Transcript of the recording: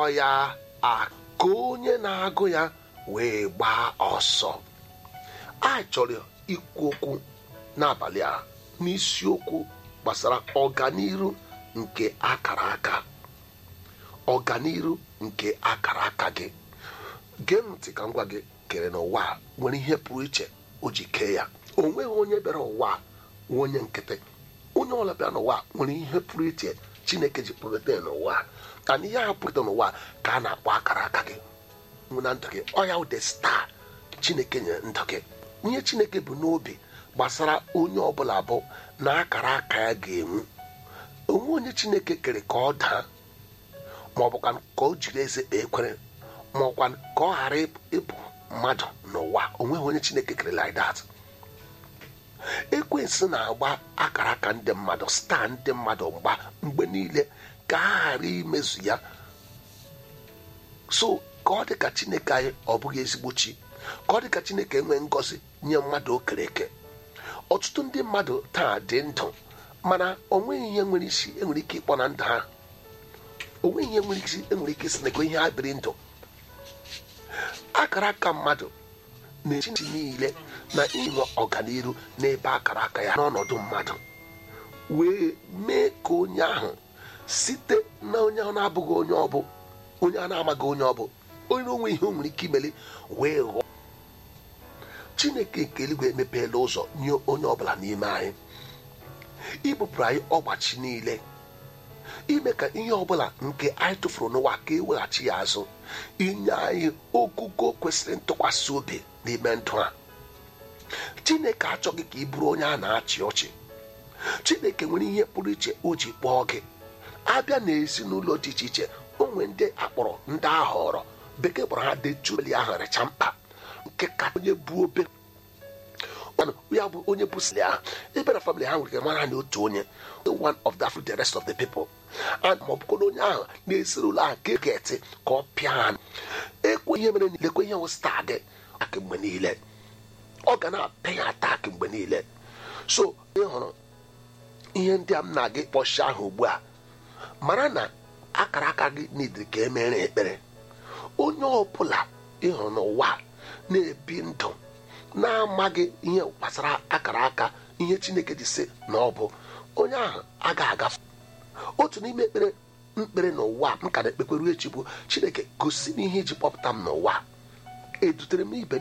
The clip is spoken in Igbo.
kpọọ ya aka onye na-agụ ya wee gbaa ọsọ a chọrọ ikwu okwu n'abalị a n'isiokwu gbasara ọganiru nke akara aka ọganiru nke akara aka gị gee ntị ka m gwa gị kere n'ụwa a nwere ihe pụrụ iche o ji kee ya o nweghị onye bịara ụwa a nwe onye nkịtị onye ọbụla bịara n'ụwa a nwere ihe pụrụ iche chineke ji pụrụte n'ụwa a kana ihe ahụ pụrụte n'ụwa a ka a na-akpọ akara aka gị na ndụ gị ọ ya ụdị staa chineke nyere ndụ gị ihe chineke bụ n'obi gbasara onye ọbụla bụ na akara aka ya ga-enwu onwe onye chineke kere ka ọ daa ma ọ bụkwa ka o jiri eze kpee ekwere ma ọkwa ka ọ ghara ịbụ mmadụ n'ụwa onweghị onye chineke kere like that ekwensu na-agba akara aka ndị mmadụ staa ndị mmadụ mgba mgbe niile ka a ghara imezu ya so ka ọ dị ka chineke anyị ọ bụghị ezigbo chi ka ọ dị ka chineke enwee ngọzi nye mmadụ okere eke ọtụtụ ndị mmadụ taa dị ndụ mana onweghị ihe nwere isi enwere ike ịkpọ na ndụ ha onweghị ihe nwere isi enwere ike isi na ihe ha biri ndụ akara aka mmadụ na-echi ntị niile na inwe ọganiru n'ebe akara aka ya n'ọnọdụ mmadụ wee mee ka onye ahụ site na onye ahụ na-abụghị onye ọbụ onye a na-amaghị onye ọbụ onye onwe ihe o nwere ike imeli wee ghọọ chineke nke eluigwe emepeela ụzọ nye onye ọbụla n'ime anyị ibupụrụ anyị ọgbachi niile ime ka ihe ọbụla nke anyị tụfuru n'ụwa ka eweghachi ya azụ inye anyị ogugo kwesịrị ntụkwasị obi n'ime ndụ a chineke achọghị ka ị bụrụ onye a na-achị ọchị chineke nwere ihe pụrụ iche o ji kpọọ gị abịa n'ezinụlọ dị iche iche onwe ndị akpọrọ ndị ahọrọ bekee kpọrọ ha dechueli ahụ recha mkpa nke ka onye bụ obe ya bụ onye bụ sili ahụ ebe na famili ha nwere ike mara na otu onye one of the the rest of the people and ma ọ bụkwa onye ahụ na-esiri ụlọ ahụ ka eketi ka ọ pịa ha ekwe ihe mere lekwe ihe wụsta gị aka mgbe niile ọ ga na-apịa ya atak mgbe niile so ị hụrụ ihe ndị a m na-aga ịkpọchi ahụ ugbu a mara na akara aka gị n'idiri ka emere ekpere onye ọbụla ịhụrụ n'ụwa na-ebi ndụ na-amaghị ihe gbasara akara aka ihe chineke ji sị na ọ bụ onye ahụ agaghị agafe otu n'ime ekpere mkpere n'ụwa m ka na-ekpekweru echi bụ chineke gosi m ihe iji kpọpụta m n'ụwa edutere m ibe